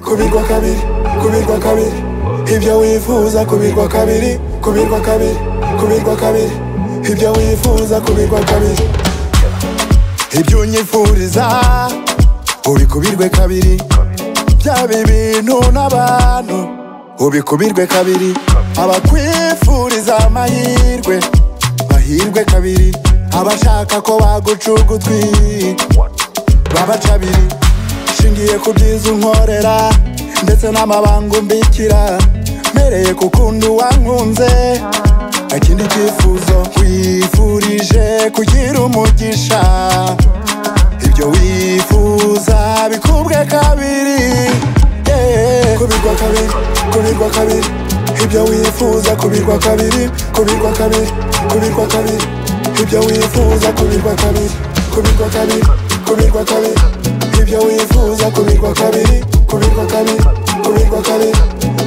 kubirwa kabiri kubirwa kabiri ibyo wifuza kubirwa kabiri kubirwa kabiri kubirwa kabiri ibyo wifuza kubirwa kabiri ibyo unyifuriza ubikubirwe kabiri byaba ibintu n'abantu ubikubirwe kabiri abakwifuriza amahirwe bahirwe kabiri abashaka ko baguca ugutwi babaca abiri nshingiye ku byiza unkorera ndetse n'amabanga umbikira mpereye ku kundi wankunze nta kindi cyifuzo wifurije kugira umugisha ibyo wifuza bikubwe kabiri yeah. kubirwa kabiri kubirwa kabiri ibyo wifuza kubirwa kabiri kubirwa kabiri kubirwa kabiri ibyo wifuza kubirwa kabiri kubirwa kabiri kubirwa kabiri ibyo wifuza kubirwa kabiri kubirwa kabiri kubirwa kabiri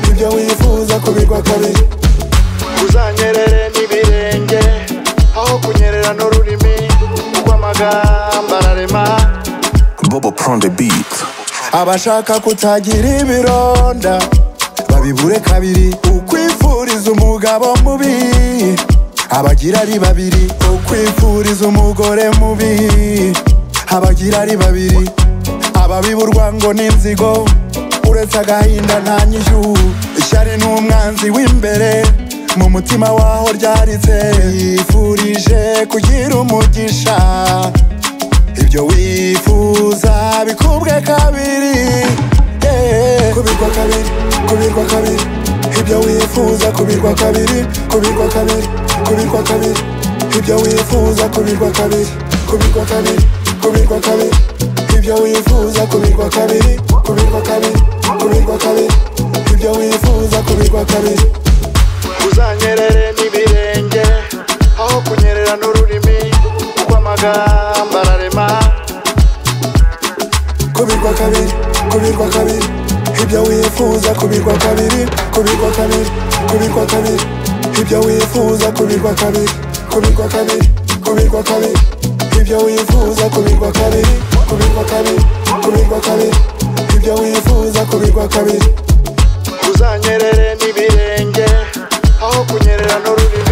ibyo wifuza kubirwa kabiri uzanyerere n'ibirenge aho kunyerera n'ururimi kuko amagambo ararema Bobo prend the beat. abashaka kutagira ibironda babibure kabiri ukwifuriza umugabo mubi abagira ari babiri ukwifuriza umugore mubi abagira ari babiri ababiburwa ngo ni inzigo uretse agahinda nta nyishyu ishyari ni umwanzi w'imbere mu mutima waho ryaritse yifurije kugira umugisha ibyo wifuza bikubwe kabiri yeah. kubirwa kabiri kubirwa kabiri ibyo wifuza kubirwa kabiri kubirwa kabiri kubirwa kabiri ibyo wifuza kubirwa kabiri kubirwa kabiri kubirwa kabiri ibyo wifuza kubirwa kabiri kubirwa kabiri kubirwa kabiri ibyo wifuza kubirwa kabiri uzanyerere n'ibirenge aho kunyerera n'ururimi kuko amagambo ararema kubirwa kabiri kubirwa kabiri ibyo wifuza kubirwa kabiri kubirwa kabiri kubirwa kabiri ibyo wifuza kubirwa kabiri kubirwa kabiri kubirwa kabiri ibyo wifuza kubirwa kabiri kubirwa kabiri kubirwa kabiri ibyo wifuza kubirwa kabiri uzanyerere n'ibirenge aho kunyerera n'ururimi